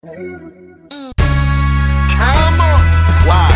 Wow.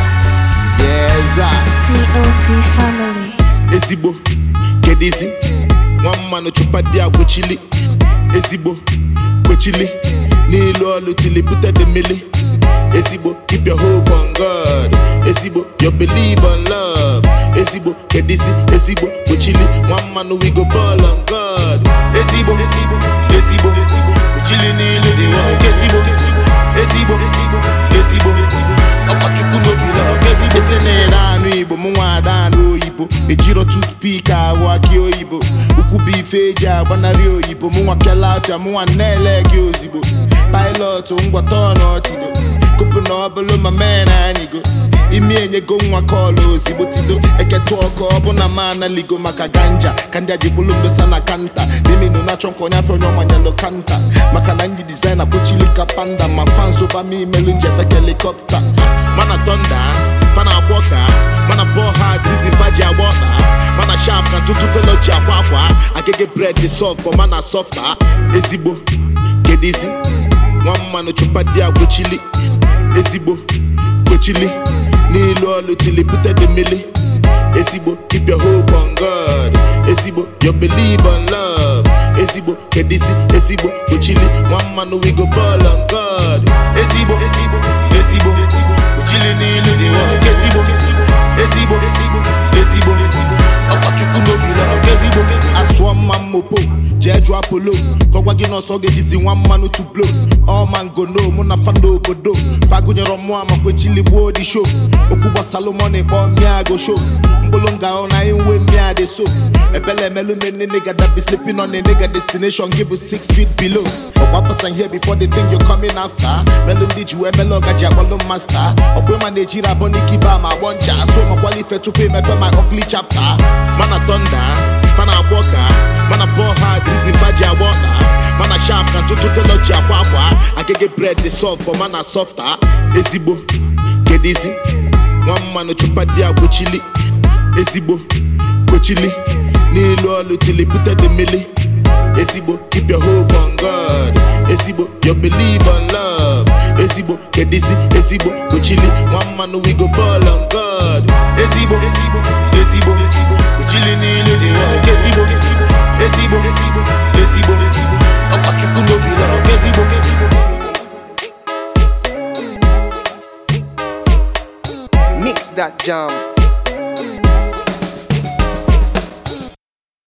Yes, ah. COT family. ezigbo kedizi nwa mmanụ chụpadi agbochili ezigbo kpochili n'ilu ọlụ tili bute the mili ezigbo keep your hope on God ezigbo your believe on love ezigbo kedizi ezigbo kpochili nwa mmanụ we go ball on God ezigbo ezigbo ezigbo kpochili n'ilu dị nwoke ezigbo ezigbo ezigbo ọkọchukwu n'ojula ezigbo ese na-ere anụ igbo mụ nwa ada anụ oyibo ejiro toothpick ahụ akị oyibo ukwu bụ ife eji agbanarị oyibo mụ nwa pịala afịa mụ nwa na-ele gị ozigbo pilot ngwata ọnọchido kupu na ọbụlụ ma mee na anyịgo imi enyego nwa kọlụ ozigbo tido eketụ ọkụ ọbụna ma analigo maka ganja ka ndị ajibulu ndosa na kanta diminu na-achọ nkwa onye afọ onye ọmanyalụ kanta maka na ndị dizaina kpochili ka panda ma fans ụba m imelu njefek helikọpta mana tonda fana agwọ ka mana bọọ ha dizi mfa ji agba ọkpa mana sharp ka ntụtụ telo ji akwa akwa agege bred dị soft but mana softa ezigbo kedizi nwa mmanụ chụpadi agbochili ezigbo gbochili n'ilu ọlụ tili bute the mili ezigbo keep your hope on God ezigbo your believe on love ezigbo kedizi ezigbo gbochili nwa mmanụ we go ball on God ezigbo ezigbo ezigbo gbochili n'ilu dị nwoke ezigbo ezigbo ezigbo ọkọchukwu n'ojula ezigbo asụọ mma mmopo jee jụọ apolo ka ọ gwa gị n'ọsọ ọ ga-ejizi nwa mmanụ to blow all man go know mụ na fanda obodo fagụnyere ọmụa makwa echili gbuo di show okwu gbasalụ mọni kpọọ mmịa go show mkpụrụ nga ahụ na inwe mmịa dị so ebele emelu mene nigga that be sleeping on a nigga destination gị bụ 6 feet below ọkwa person here before the thing you coming after melu ndị ji wee melu ọgaji akpọlụ master ọkwa ịma na-ejiri abọ n'ike ibe ama agbọ ncha so makwala ife tupu emepe my ugly chapter mana thunder fana agwọ ka mana bọọ ha dizi mfa ji agba ọkpa mana sharp ka ntụtụ telo ji akwa akwa agege bred dị soft but mana softa ezigbo kedizi nwa mmanụ chụpadi agbochili ezigbo gbochili n'ilu ọlụ tili bute the mili ezigbo keep your hope on God ezigbo your believe on love ezigbo kedizi ezigbo gbochili nwa mmanụ we go ball on God ezigbo ezigbo ezigbo gbochili n'ilu dị nwoke ezigbo ezigbo ezigbo ọkọchukwu n'ojula ezigbo Mix that jam.